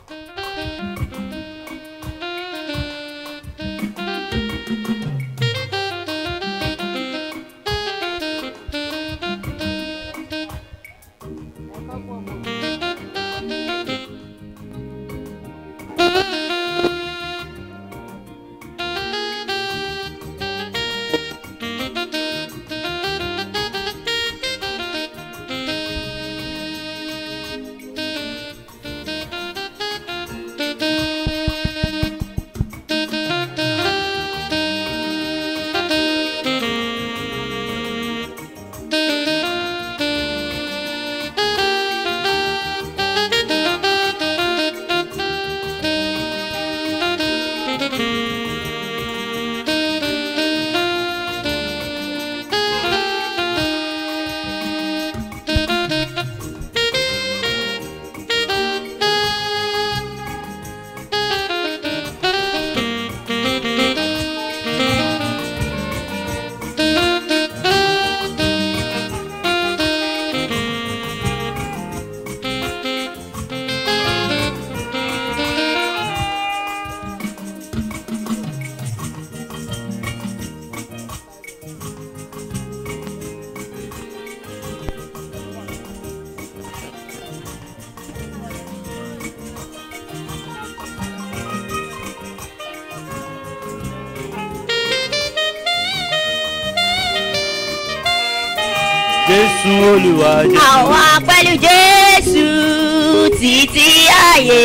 jésù olúwa jésù. àwa pẹ̀lú jésù títí ayé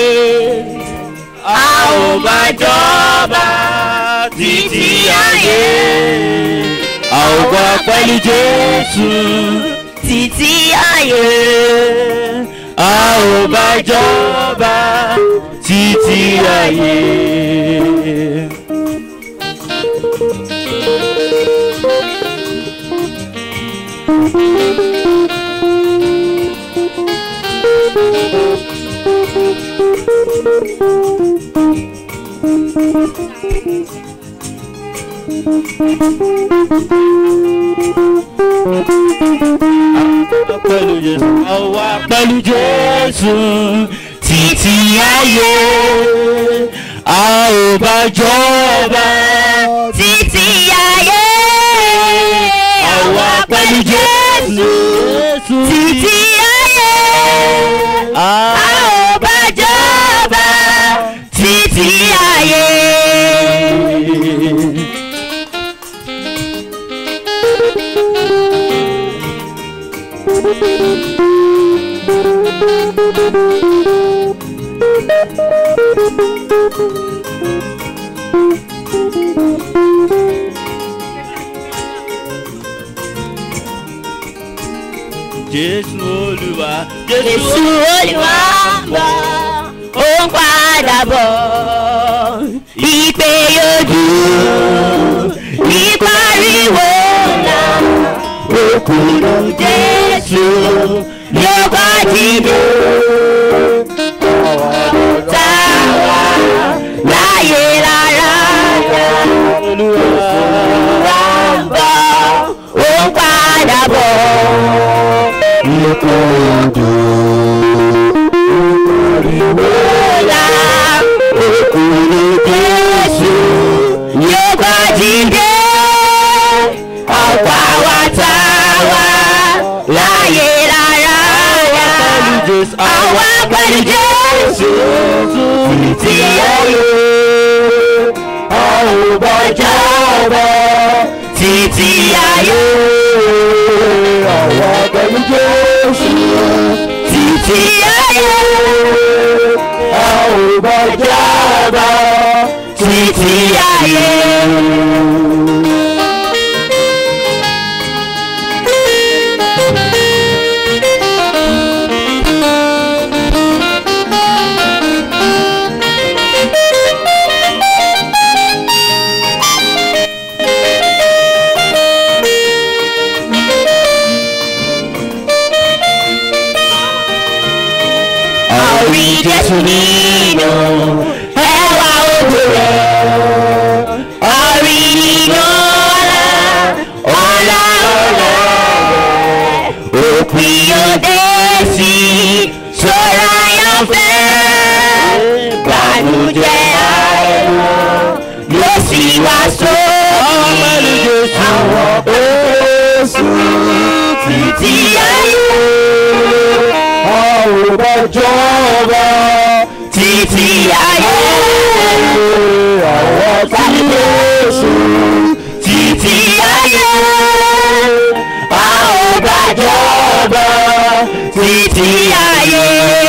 a ò máa jọba títí ayé. a ò wá pẹ̀lú jésù títí ayé a ò máa jọba títí ayé. pẹ̀lú jésù. a wà pẹ̀lú jésù títí ayé. a ò bá jọba títí ayé àwa pẹ̀lú jésù títí ayé a a ò bá jọba títí ayé. jésù olúwa Jésù Olúwa ń bọ̀, ó ń padà bọ̀. Ìpè yóò ìpariwo ńlá. Òkúrú Jésù yóò bá dìde. Táwa láyé rárá yá. olúwa Olúwa ń bọ̀, ó ń padà bọ̀. Bọ́lá òkúrú Jésù yóò bá dìde. Ọ̀pá wa tá wa láyé rárá yá. jésù Àwa pẹ̀lú Jésù títí ayé. A ò bọjọ́ bọ̀ títí ayé. Àwa pẹ̀lú Jésù títí ayé. A ò bọjọ́ bọ̀ títí ayé. Àrí Jésù nínú ẹwà òjò rẹ̀. Àrí nínú ọ̀la, ọ̀la ọ̀la rẹ̀. Òpin òde sí sọ́ra yọ̀fẹ́. títí ayé. a ò bá jọba títí ayé. àwọn tí Jésù títí ayé. a ò bá jọba títí ayé.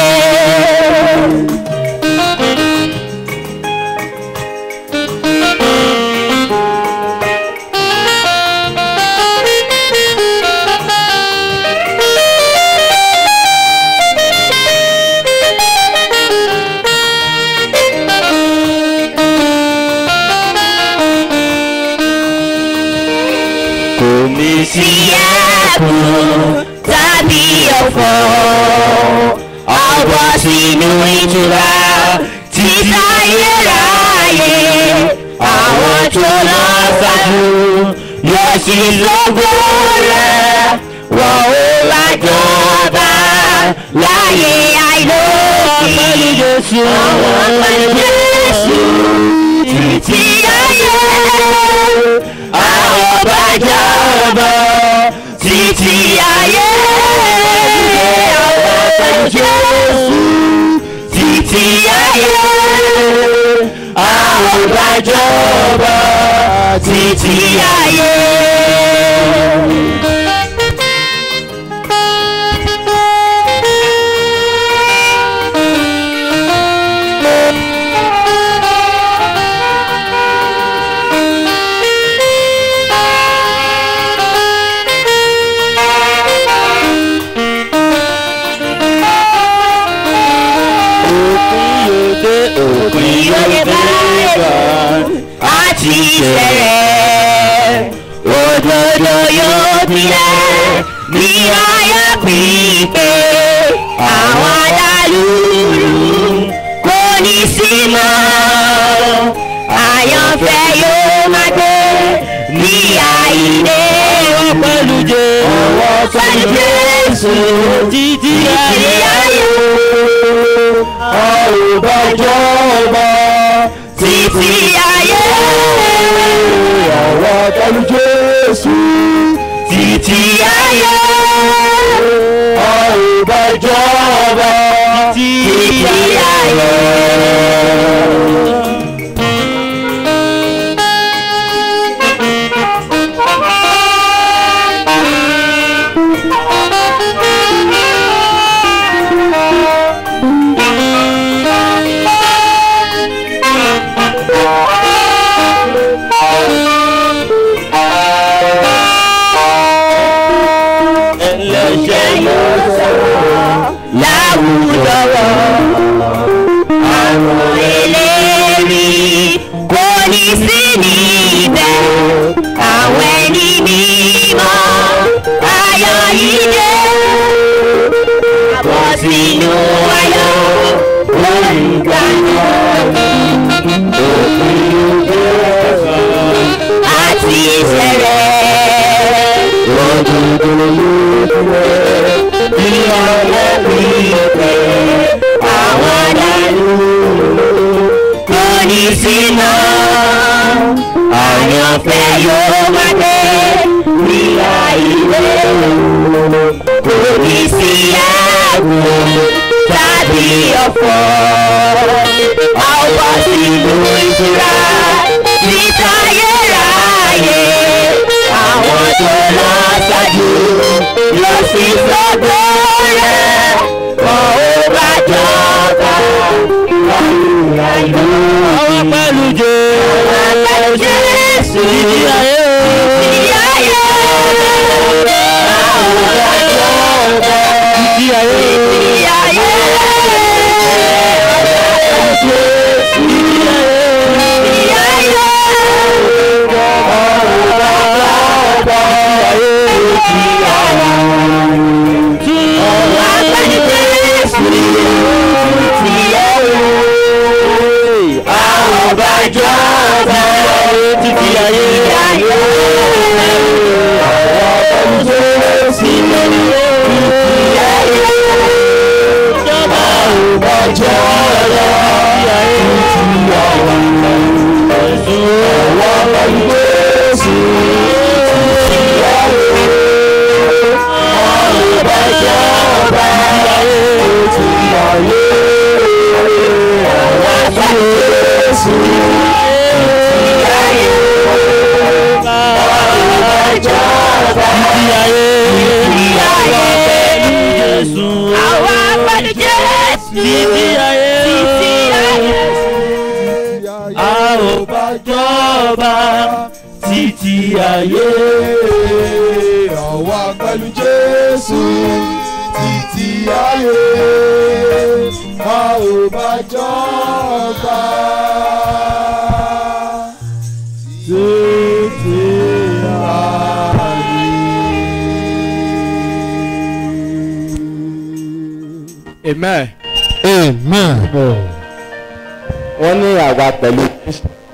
kò ní sí sí ẹkùn tàbí ọ̀fọ̀. a ó bọ́ sínú ìtura títa ayérayé. àwọn tó lọ ṣáájú yóò sì lógo rẹ̀. wọ́n ó wá jọba láyé àìlókè. pẹ̀lú Jésù. àwọn pẹ̀lú Jésù títí ayé. àwọn bá jọba títí ayé. àwọn pẹ̀lú Jésù títí ayé. àwọn bá jọba títí ayé. òpin yóò dé òpin yóò dé bá. àti ìṣẹ̀lẹ̀ òdodo yóò tilẹ̀ ní ayé pípé àwọn alálùú kò ní sí mọ́ àyànfẹ́ yóò máa gbé ní àìlè pẹ̀lú Jésù. pẹ̀lú Jésù títí títí ayé. ayé a ò bá jọba títí ayé. àwọn pẹ̀lú Jésù títí ayé. a ò bá jọba títí ayé. ẹlẹ́ṣẹ̀ yóò láwùjọ wọ̀. àwọn eléèrí kò ní sí níbẹ̀. àwọn ẹni mímọ́ ayọ̀ yìí dé. àbọ̀ sínú ayọ̀ olùgbàlà. àti ìṣẹ̀lẹ̀ òdodo ní ọwọ́ pípẹ́ àwọn dàlú kò ní sí mọ́ àyànfẹ́ yóò máa dé ní àìwé kò ní sí ẹ̀gùn tàbí ọ̀fọ̀ àwọn sínú ìtura títa yẹ́ráyé àwọn tó lọ ṣáájú lọ sí sọ́dọ̀ rẹ̀ kọ́ ó bá jọba lọ́rùn ayé. ọwọ́ pẹ̀lú Jésù. Àwọn pẹ̀lú Jésù títí ayé. títí ayé. Àwọn bá jọba títí ayé. títí ayé. títí ayé. títí ayé. Jésù jọba títí ayé àwa Jésù títí ayé àwa jọba títí ayé Títí ayé. Jésù Àwa pẹ̀lú Jésù. títí ayé Títí ayé. a ò bá jọba títí ayé. àwa pẹ̀lú Jésù títí ayé a ò bá jọba títí ayé. amen. Amen. wọ́n ní àwa pẹ̀lú Kristi